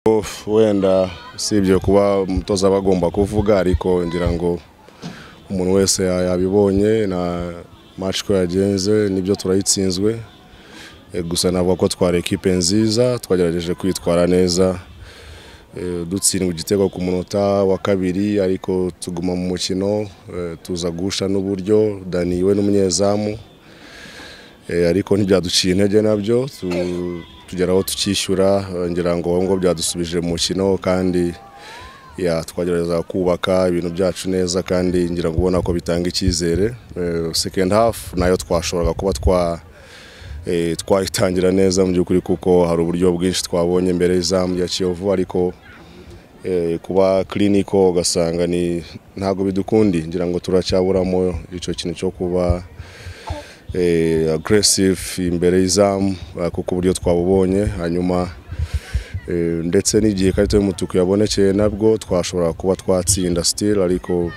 Of, wenda usibye kuba umutoza aba agomba kuvuga ariko ngira ngo umuntu wese yabibonye na match ko yagenze nibyo turayitsinzwe Eh, gusa navuga ko twari ekipe nziza twagerageje kwitwara neza Eh, dutsindwa igitego ku munota wa kabiri ariko tuguma mu mukino eh, tuza guhusha n'uburyo Dani we n'umunyezamu Eh, ariko ntibyaduciye intege nabyo tu- tugera aho tukishyura eh, ngira ngo ahubwo byadusubije mu mukino kandi ya twagerageza kubaka ibintu byacu neza kandi ngira ngo ubona ko bitanga icyizere Eh, second half nayo twashoboraga kuba twa eh, twayitangira neza mu by'ukuri kuko hari uburyo bwinshi twabonye mbere y'izamu rya Kiyovu ariko eh, kuba clinical ugasanga ni ntago bidukundi ngira ngo turacyaburamo icyo kintu cyo kuba eh, aggressive imbere y'izamu eh, kuko uburyo twabubonye hanyuma eh, ndetse n'igihe ikarita y'umutuku yabonekeye nabwo twashobora kuba twatsinda still ariko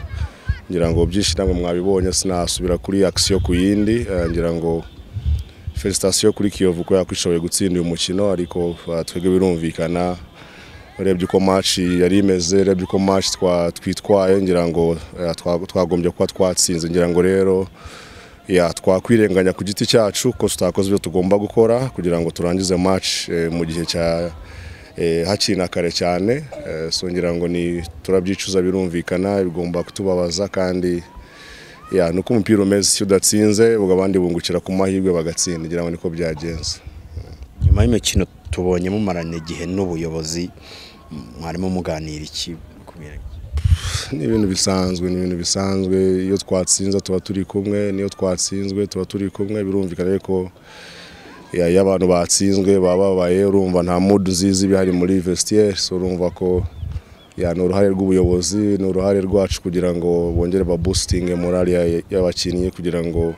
ngira ngo byinshi namwe mwabibonye sinasubira kuri action ku yindi eh, ngira ngo felicitasiyo kuri Kiyovu ko yakwishoboye gutsinda uyu mukino ariko eh, twebwe birumvikana urebye uko match yari imeze urebye uko match twa- twitwaye ngira ngo eh, twa- twagombye kuba twatsinze ngira ngo rero ya twakwirenganya ku giti cyacu ko tutakoze ibyo tugomba gukora kugira ngo turangize match eh, mu gihe cya eh, hakiri na kare cyane eh, so ngira ngo ni turabyicuza birumvikana bigomba kutubabaza kandi ya nuko umupira umeze iyo udatsinze ubwo abandi bungukira ku mahirwe bagatsinda ngira ngo niko byagenze nyuma y'imikino tubonye mumarana igihe n'ubuyobozi mwarimo muganira iki ni ibintu bisanzwe ni ibintu bisanzwe iyo twatsinze tuba turi kumwe n'iyo twatsinzwe tuba turi kumwe birumvikana ko ya- iyo abantu batsinzwe baba babaye urumva nta mudu nziza iba ihari muri vestiaire so urumva ko ya ni uruhare rw'ubuyobozi ni uruhare rwacu kugira ngo bongere babustinge morali ya- y'abakinnyi kugira ngo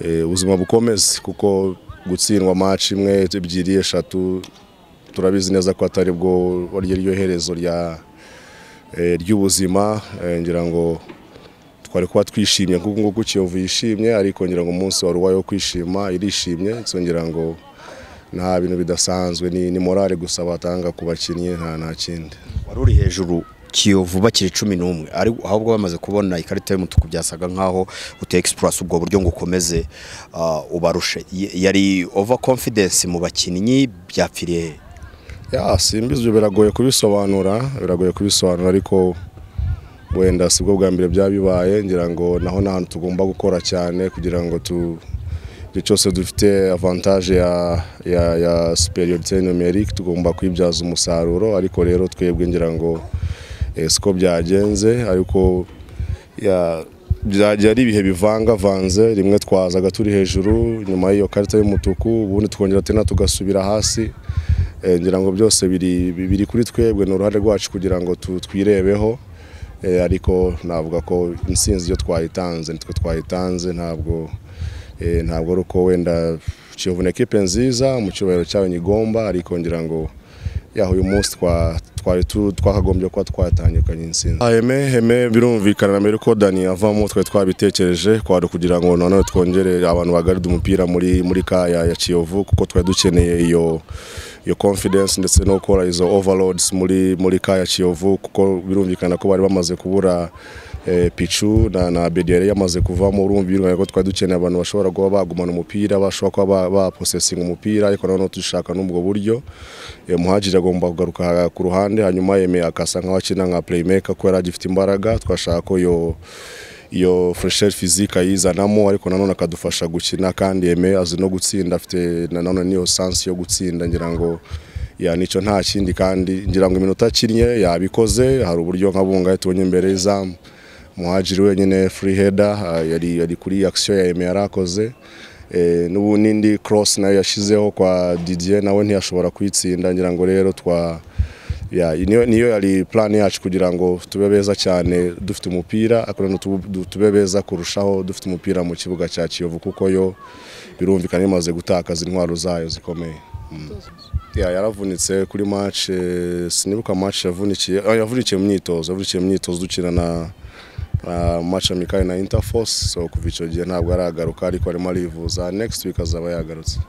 eh, ubuzima bukomeze kuko gutsindwa match imwe ebyiri eshatu turabizi neza ko atari bwo waryo ryo herezo rya eh, ry'ubuzima eh, ngira ngo twari kuba twishimye kuko nguko Kiyovu yishimye ariko ngira ngo umunsi wari uwayo kwishima irishimye so ngira ngo nta bintu bidasanzwe ni, ni morale gusa batanga ku bakinnyi nta nta kindi wari uri hejuru kiyovu bakiri cumi n'umwe ari ahubwo bamaze kubona ikarita y'umutuku byasaga nk'aho uteye egisipurasi ubwo buryo ngo ukomeze ah, ubarushe Y- yari ova confidence mu bakinnyi byapfiriye he? ya simbizi ibyo biragoye kubisobanura biragoye kubisobanura ariko wenda si bwo bwa mbere byaba bibaye ngira ngo naho nta hantu tugomba gukora cyane kugira ngo tu igihe cyose dufite avantage ya, ya, ya superiorite numerique tugomba kuyibyaza umusaruro ariko rero twebwe ngira ngo eh, siko byagenze ariko ya byajya ari ibihe bivangavanze rimwe twazaga turi hejuru nyuma y'iyo karita y'umutuku ubundi twongera tena tugasubira hasi Eh, ngira ngo byose biri biri kuri twebwe ni uruhare rwacu kugira ngo tu- twirebeho Eh, ariko navuga ko intsinzi iyo twayitanze nitwe twayitanze ntabwo eh, ntabwo ari uko wenda Kiyovu ni ekipe nziza mu cyubahiro cyayo nyigomba ariko ngira ngo yaho uyu munsi twa- twari tu- twakagombye kuba twatangikanye intsinzi heme heme birumvikana mbere ko dani avamo twari twabitekereje kwari kugira ngo nanone twongere abantu bagaride umupira muri muri kaya ya kiyovu kuko twari dukeneye iyo iyo confidence ndetse no gukora izo overloads muri muri kaya kiyovu kuko birumvikana ko bari bamaze kubura eh, pichu na, na bediyari yamaze kuvamo urumva birumvikana ko twari dukeneye abantu bashobora kuba bagumana umupira bashobora kuba ba- baposesinga umupira ariko nanone dushaka n'ubwo buryo Eh, muhajiri agomba kugaruka ku ruhande hanyuma yemeye akasa nkaho akina nka playmaker ko yari agifite imbaraga twashaka ko yo iyo fresher physique ayizanamo ariko nanone akadufasha gukina kandi yeme azi no gutsinda afite nanone niyo sense yo gutsinda ngira ngo ya nicyo nta kindi kandi ngira ngo iminota akinnye yabikoze hari uburyo nka bunga tubonye imbere y'izamu muhajiri wenyine free header ah, yari yari kuri action ya yeme yarakoze Eh, n'ubu n'indi cross nayo yashyizeho kwa Didier nawe ntiyashobora kuyitsinda ngira ngo rero twa ya niyo niyo yari plan yacu kugira ngo tube beza cyane dufite umupira ariko nanone tubu- du- tube beza kurushaho dufite umupira mu kibuga cya Kiyovu kuko yo birumvikana imaze gutakaza intwaro zayo zikomeye Mm. ya yaravunitse kuri match eh, sinibuka match yavunikiye ah, yavunikiye mu myitozo yavunikiye mu myitozo dukina na na match amikali na Interforce so kuva icyo gihe ntabwo aragaruka ariko arimo arivuza next week azaba yagarutse